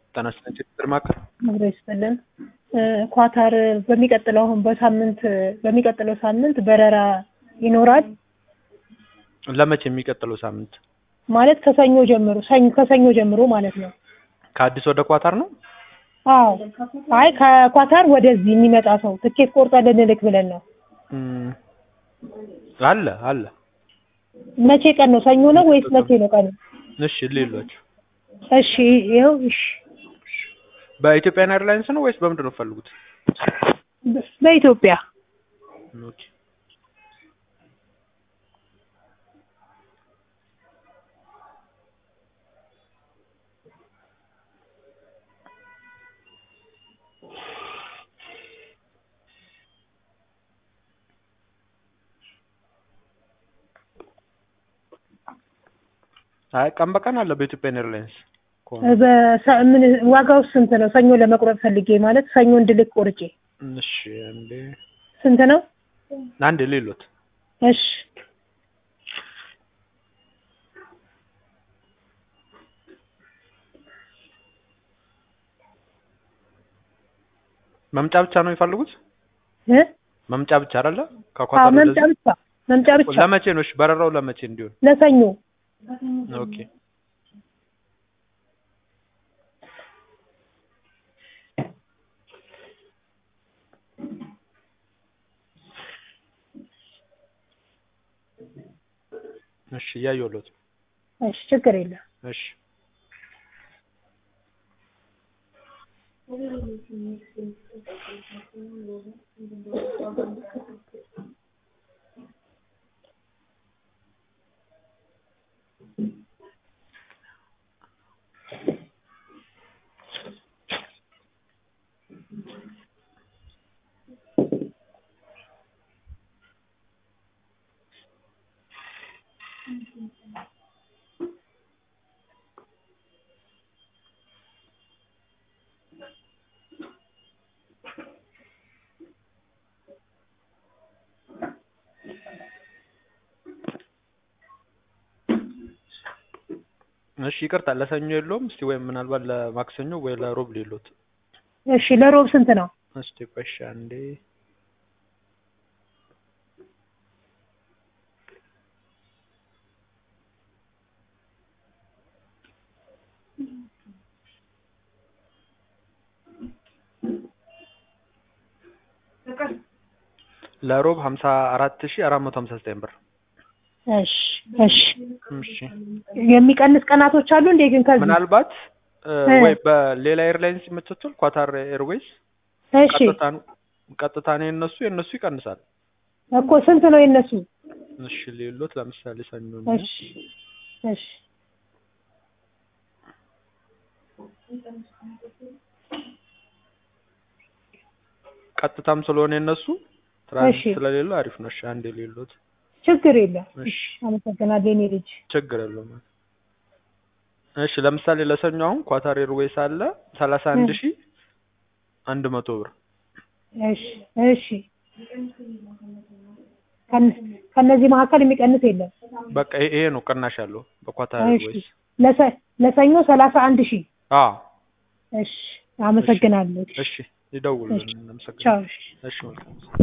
ጤና ይስጥልኝ ችግር ማዕከል አብሮ ይስጥልን። ኳታር በሚቀጥለው አሁን በሳምንት በሚቀጥለው ሳምንት በረራ ይኖራል ለመቼ የሚቀጥለው ሳምንት ማለት ከሰኞ ጀምሮ ሰኞ ከሰኞ ጀምሮ ማለት ነው። ከአዲስ ወደ ኳታር ነው አዎ አይ ከኳታር ወደዚህ የሚመጣ ሰው ትኬት ቆርጠን ልንልክ ብለን ነው። እም፣ አለ አለ መቼ ቀን ነው? ሰኞ ነው ወይስ መቼ ነው ቀኑ? እሺ ሌሏቸው እሺ ይኸው እሺ በኢትዮጵያን ኤርላይንስ ነው ወይስ በምንድን ነው የምትፈልጉት? በኢትዮጵያ ኦኬ አይ ቀን በቀን አለ በኢትዮጵያን ኤርላይንስ ከሆነ በሰ- ምን ዋጋው ስንት ነው? ሰኞ ለመቁረጥ ፈልጌ ማለት ሰኞ እንድልክ ቆርጬ እሺ አንዴ ስንት ነው? አንዴ ሌሎት እሺ መምጫ ብቻ ነው የሚፈልጉት? እ መምጫ ብቻ አይደለ? አዎ ከኳታር መምጫ ወደዚህ? ብቻ መምጫ ብቻ ለመቼ ነው? እሺ በረራው ለመቼ እንዲሆን? ለሰኞ ኦኬ እሺ እያየሁለት ነው። እሺ ችግር የለም። እሺ እሺ ይቅርታ ለሰኞ የለውም። እስቲ ወይም ምናልባት ለማክሰኞ ወይ ለሮብ ሌሎት። እሺ ለሮብ ስንት ነው? እስቲ ቆይ እሺ አንዴ ለሮብ ሀምሳ አራት ሺህ አራት መቶ ሀምሳ ዘጠኝ ብር። እሺ እሺ እሺ የሚቀንስ ቀናቶች አሉ እንዴ ግን ከዚህ ምናልባት እ፣ እ። ወይ በሌላ ኤርላይንስ የምትችል ኳታር ኤርዌይስ እሺ ቀጥታ ቀጥታ ነው የነሱ የነሱ ይቀንሳል። እኮ ስንት ነው የነሱ? እሺ ሌሎት ለምሳሌ ሰኞ ነው። እሺ እሺ ቀጥታም ስለሆነ የነሱ ትራንዚት እሺ። ስለሌለው አሪፍ ነው። እሺ አንዴ ሌሎት ችግር የለም። እሺ አመሰግናለሁ የኔ ልጅ። ችግር የለውም። እሺ ለምሳሌ ለሰኞ አሁን ኳታር ኤርዌይስ አለ ሰላሳ አንድ ሺህ አንድ መቶ ብር እሺ እሺ ከነ- ከነዚህ መካከል የሚቀንስ የለም። በቃ ይሄ ይሄ ነው ቅናሽ ያለው በኳታር እሺ ኤርዌይስ። ለሰ- ለሰኞ ሰላሳ አንድ ሺህ አዎ እሺ አመሰግናለሁ። እሺ ይደውሉልን። ቻው እናመሰግናለን። እሺ። እሺ መልካም